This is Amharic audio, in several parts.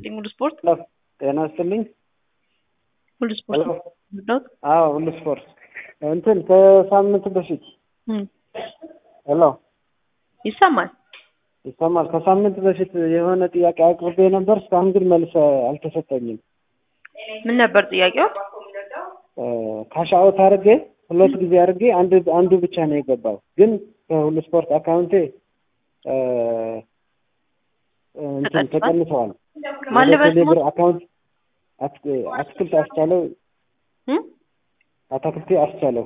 ይስጥልኝ። ሙሉ ስፖርት ጤና ይስጥልኝ። ሙሉ ስፖርት ነው። አዎ ሁሉ ስፖርት እንትን ከሳምንት በፊት እም፣ ሄሎ ይሰማል። ይሰማል። ከሳምንት በፊት የሆነ ጥያቄ አቅርቤ ነበር። እስካሁን ግን መልስ አልተሰጠኝም። ምን ነበር ጥያቄው? ካሻውት አድርጌ ሁለት ጊዜ አድርጌ አንድ አንዱ ብቻ ነው የገባው። ግን ከሁሉ ስፖርት አካውንቴ እ፣ እንትን ተቀንሷል? ተቀንሰዋል። ማን ወደ ልበል ቴሌብር ስሙ? አካውንት አት- አትክልት አስቻለው እም? አታክልቴ አስቻለው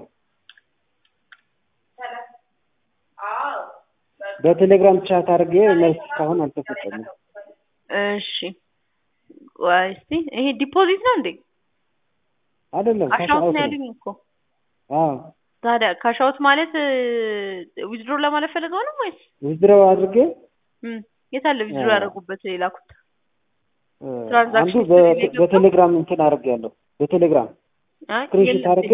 በቴሌግራም ቻት አድርጌ መልስ እስካሁን አልተሰጠኝም። እሺ ቆይ እስቲ ይሄ ዲፖዚት ነው እንዴ? አይደለም ካሻውት ካሻውት ነው ነው። ያሉኝ እኮ። አዎ ታዲያ ካሻውት ማለት ዊዝድሮ ለማለት ፈልገው ነው ወይስ ዊዝድሮው አድርጌ እም፣ የት አለ ዊዝድሮ አ- ያደረጉበት የላኩት? እ፣ አንዱ ትራንዛክሽን በ- ሂስትሪ ላይ ገባ? በቴሌግራም እንትን አድርጌያለሁ። በቴሌግራም አይ ስክሪንሾት የለም። አድርጌ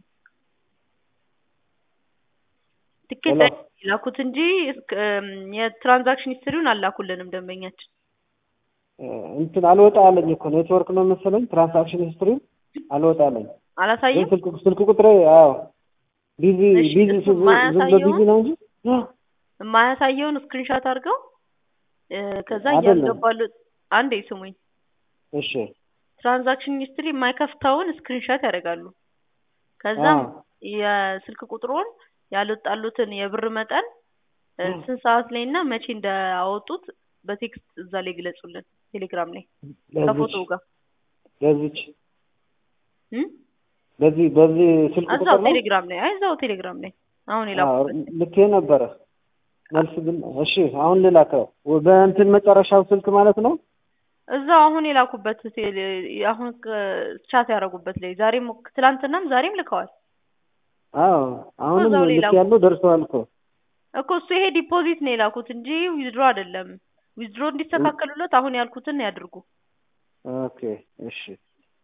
ትኬት ሄሎ። ላይ ላኩት እንጂ እስከ- እም፣ የትራንዛክሽን ሂስትሪውን አላኩልንም ደንበኛችን። እ፣ እንትን አልወጣ አለኝ እኮ ኔትወርክ ነው መሰለኝ። ትራንሳክሽን ሂስትሪ አልወጣ አለኝ። ግን አላሳየም። ስልክ ስልክ ቁጥሬ አዎ ቢዚ እሺ፣ ቢዚ እሱ ዝም ብሎ ቢዚ የማያሳየውን ነው እንጂ አ፣ የማያሳየውን ስክሪንሾት አድርገው እ፣ ከዛ አይደለም። እያስገባሉት አንዴ ስሙኝ። እሺ ትራንዛክሽን ሂስትሪ የማይከፍተውን ስክሪንሾት ያደርጋሉ። ከዛም አዎ የስልክ ቁጥሩን ያልወጣሉትን የብር መጠን እ፣ ስንት ሰዓት ላይ እና መቼ እንዳወጡት በቴክስት እዛ ላይ ግለጹልን። ቴሌግራም ላይ ለዚች ከፎቶው ጋር ለዚች እም? በዚህ በዚህ ስልክ እዛው ቁጥር ነው ቴሌግራም ላይ አይ እዛው ቴሌግራም ላይ አሁን አዎ የላኩበት ልኬ ነበረ። መልስ ግን እሺ አሁን ልላከው በእንትን መጨረሻው ስልክ ማለት ነው። እዛው አሁን የላኩበት ቴሌ- አሁን ቻት ያደረጉበት ላይ ዛሬም ትላንትናም ዛሬም ልከዋል አዎ አሁንም እዛው ላይ ልክ ላኩ። ያለው ደርሰዋል እኮ እኮ እሱ ይሄ ዲፖዚት ነው የላኩት እንጂ ዊዝድሮ አይደለም። ዊዝድሮ እንዲስተካከሉለት አሁን ያልኩትን ያድርጉ። ኦኬ እሺ